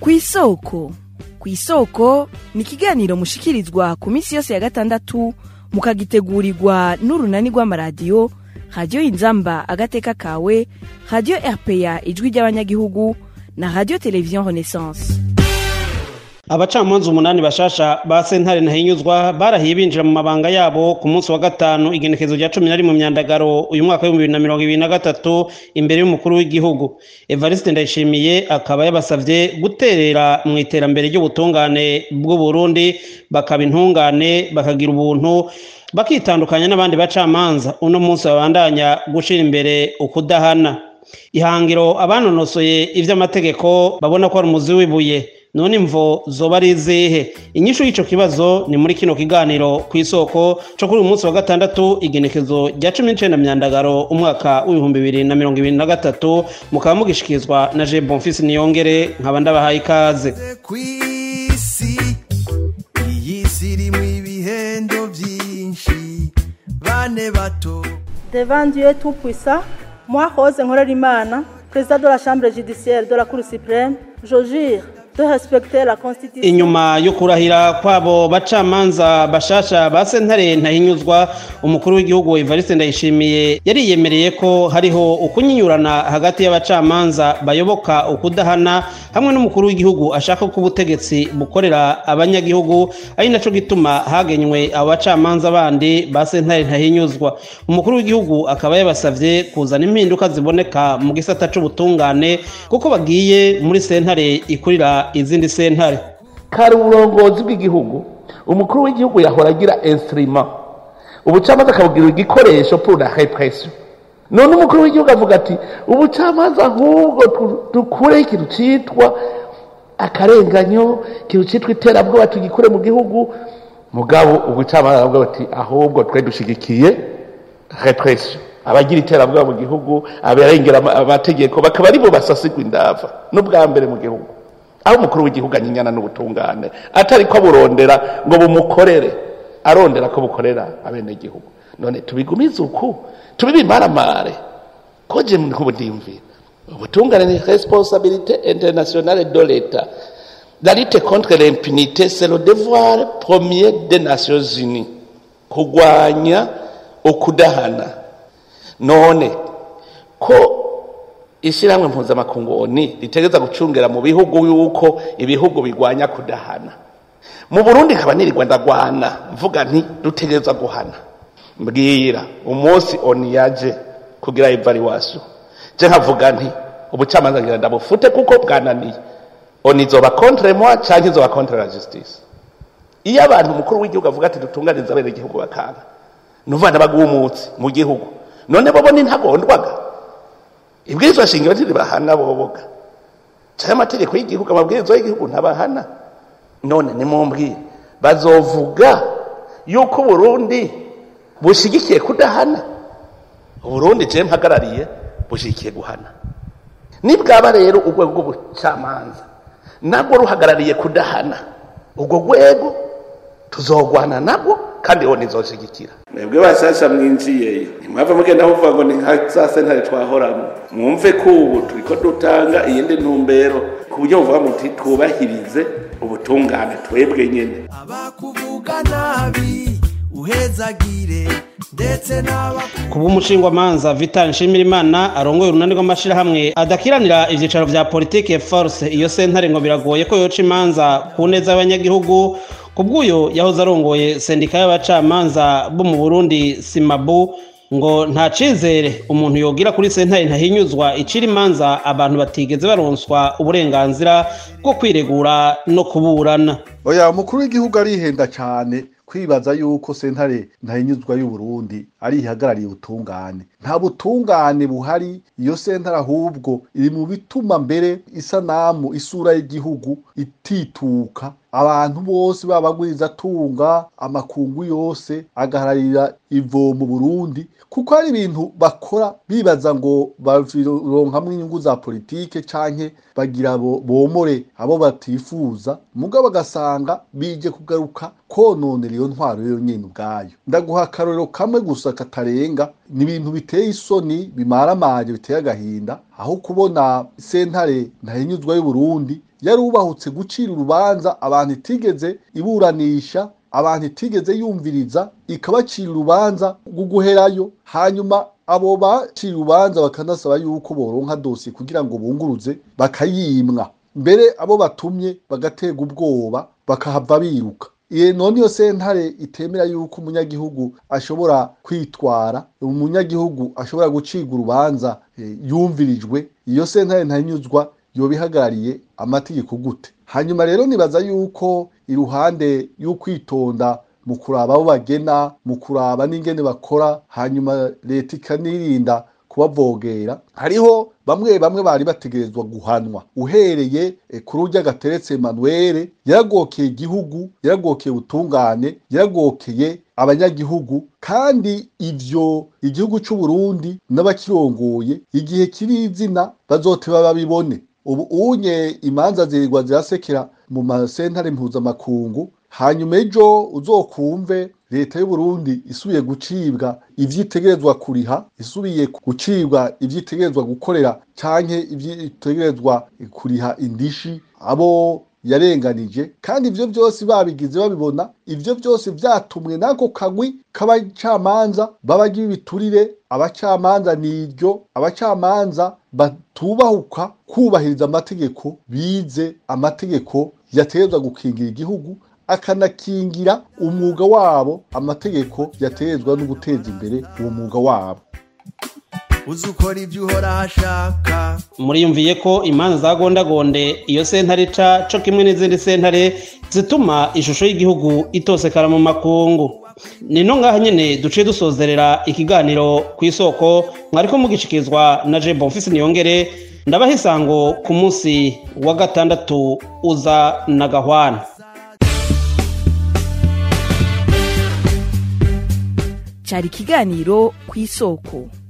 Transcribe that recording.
kw'isoko kw'isoko ni ikiganiro mushikirizwa ku minsi yose ya gatandatu mukagitegurirwa n'urunani rw'amaradiyo radiyo inzamba agateka kawe radiyo rpa ijwi ry'abanyagihugu na radiyo televiziyo renaissance abacamanza umunani bashasha ba sentare ntahinyuzwa barahiye binjira mu mabanga yabo ku munsi wa gatanu igenekezo rya cumi na rimwe mu myandagaro uyu mwaka w'ibihumbi bibiri na mirongo ibiri na gatatu imbere y'umukuru w'igihugu evariste ndayishimiye akaba yabasavye guterera mu iterambere ry'ubutungane bw'uburundi bakaba intungane bakagira ubuntu bakitandukanya n'abandi bacamanza uno munsi babandanya gushira imbere ukudahana ihangiro abanonosoye ivy'amategeko babona ko ari umuzi w'ibuye none imvo zoba ari izihe inyishu y'ico kibazo ni muri kino kiganiro ku isoko co kuri uyu munsi wa gatandatu igenekezo rya cumi n'icenda myandagaro umwaka w'ibihumbi bibiri na mirongo ibiri na gatatu mukaba mugishikirizwa na je bonfisi niyongere nkaba ndabahaye ikaze kw'isi iyi si irimwo ibihendo vyinshi bane bato Devant Dieu Tout-Puissant, moi, Rose Nkorerimana, président de la Chambre judiciaire de la Cour suprême, je jure de respecter la Constitution. inyuma yo kurahira kwabo bacamanza bashasha ba sentare ntahinyuzwa umukuru w'igihugu evariste ndayishimiye yariyemereye ko hariho ukunyinyurana hagati y'abacamanza bayoboka ukudahana hamwe n'umukuru w'igihugu ashaka ko ubutegetsi bukorera abanyagihugu ari naco gituma hagenywe abo bacamanza bandi ba sentare ntahinyuzwa umukuru w'igihugu akaba yabasavye kuzana impinduka ziboneka mu gisata c'ubutungane kuko bagiye muri sentare ikurira izindi sentare kari uburongozi bw'igihugu umukuru w'igihugu yahora agira instrument ubucamanza akabugira igikoresho pour la répression none umukuru w'igihugu avuga ati ubucamanza ahubwo tu- dukureho ikintu citwa akarenganyo ikintu citwa iterabwoba tugikure mu gihugu mugabo ubucamanza aravuga bati ahubwo twe dushigikiye repression abagira iterabwoba mu gihugu abarengera ama- amategeko bakaba aribo basasigwa indava n'ubwa mbere mu gihugu aho umukuru w'igihugu anyinyana n'ubutungane atari ko burondera ngo bumukorere arondera ko bukorera abenegihugu none tubigumize uku tubibimaramare ko je nk'ubu ndiyumvira ubutungane ni responsabilité internationale de l'état la lutte contre l'impunité c'est le devoir premier des nations unies kurwanya ukudahana none ko ishyirahamwe mpuzamakungu oni ritegereza gucungera mu bihugu yuko ibihugu bigwanya kudahana mu burundi nkaba nirirwa ndagwana mvuga nti dutegereza guhana mbwira umunsi oni yaje kugira evaluation je nkavuga nti ubucamanza ngira ndabufute kuko bwananiye oni izoba contre moi canke izoba contre la justice iyo abantu umukuru w'igihugu avuga ati dutunganize abenegihugu bakanga nuvana bagumutse mu gihugu none bobo ni ntagondwaga ibwirizwa shingiro ntiribahana boboga cyangwa amategeko y'igihugu amabwirizwa y'igihugu ntabahana none nimumbwire bazovuga yuko uburundi bushigikiye kudahana uburundi je mpagarariye bushigikiye guhana nibwaba rero urwego rw'ubucamanza nabwo ruhagarariye kudahana urwo rwego tuzogwana nabwo kandi wo nizoshigikira mwebwe bashasha mwinjiyeyo ntimwava mugenda muvuga ngo ni nka za sentare twahoramo mwumve ko ubu turiko dutanga iyindi ntumbero ku buryo muvuga muti twubahirize ubutungane twebwe nyene abakuvuga nabi uhezagire ndetse n'abaku kuba umushingwamanza vital nshimirimana arongoye urunani rw'amashirahamwe adakiranira ivyicaro vya politike force iyo sentare ngo biragoye ko yoca imanza ku neza y'abanyagihugu kubw'uyo yahoze arongoye sendika y'abacamanza bo mu burundi simabu ngo nta cizere umuntu yogira kuri sentare ntahinyuzwa icira imanza abantu batigeze baronswa uburenganzira bwo kwiregura no kuburana oya umukuru w'igihugu arihenda cyane kwibaza yuko sentare ntahinyuzwa y'uburundi ari ihagarariye ubutungane nta butungane buhari iyo sentare ahubwo iri mu bituma mbere isanamu isura y'igihugu itituka abantu bose babagwiriza atunga amakungu yose agahararira ivomo burundi kuko hari ibintu bakora bibaza ngo baronkamwo inyungu za politike canke bagira bo- bomore abo batifuza mugabo bagasanga bije kugaruka kononera iyo ntwaro yo nyene ubwayo ndaguha akarorero kamwe gusa katarenga ni ibintu biteye isoni bimaramaje biteye agahinda aho kubona sentare ntahinyuzwa y'uburundi yarubahutse gucira urubanza abantu itigeze iburanisha abantu itigeze yumviriza ikabacira urubanza rwo guherayo hanyuma abo bacira urubanza bakanasaba yuko boronka dosiye kugira ngo bunguruze bakayimwa mbere abo batumye bagaterwa ubwoba bakahava biruka iye none iyo sentare itemera yuko umunyagihugu ashobora kwitwara umunyagihugu ashobora gucirwa urubanza eh, yumvirijwe iyo sentare ntahinyuzwa yoba ihagarariye amategeko gute hanyuma rero nibaza yuko iruhande y'ukwitonda mu kuraba abo bagena mu kuraba n'ingene bakora hanyuma leta ikanirinda kubavogera hariho bamwe bamwe bari bategerezwa guhanwa uhereye eh, kuri urya gateretse Emmanuel yaragokeye igihugu yaragokeye ubutungane yaragokeye abanyagihugu kandi ivyo igihugu c'u Burundi n'abakirongoye igihe kiri izina bazoteba babibone ubu unye imanza zirirwa zirasekera mu masentare mpuzamakungu hanyuma ejo uzokumve leta y'u Burundi isubiye gucibwa ivyitegerezwa kuriha isubiye gucibwa ivyitegerezwa gukorera canke ivyitegerezwa kuriha indishi abo yarenganije kandi ivyo byose babigize babibona ivyo byose vyatumwe n'ako kagwi k'abacamanza babagira ibiturire abacamanza niryo abacamanza batubahuka kubahiriza amategeko bize amategeko yategerezwa gukingira igihugu akanakingira umwuga wabo amategeko yaterezwa no guteza imbere uwo mwuga wabo uzi ukora ibyo uhora ashaka muriyumviye ko imanza za gondagonde iyo sentare ica co kimwe n'izindi sentare zituma ishusho y'igihugu itosekara mu makungu ni no ngaha nyene duciye dusozerera ikiganiro ku isoko mwariko mugishikirizwa na je bonfisi niyongere ndabaha isango ku munsi wa gatandatu uza na gahwana cyari ikiganiro ku isoko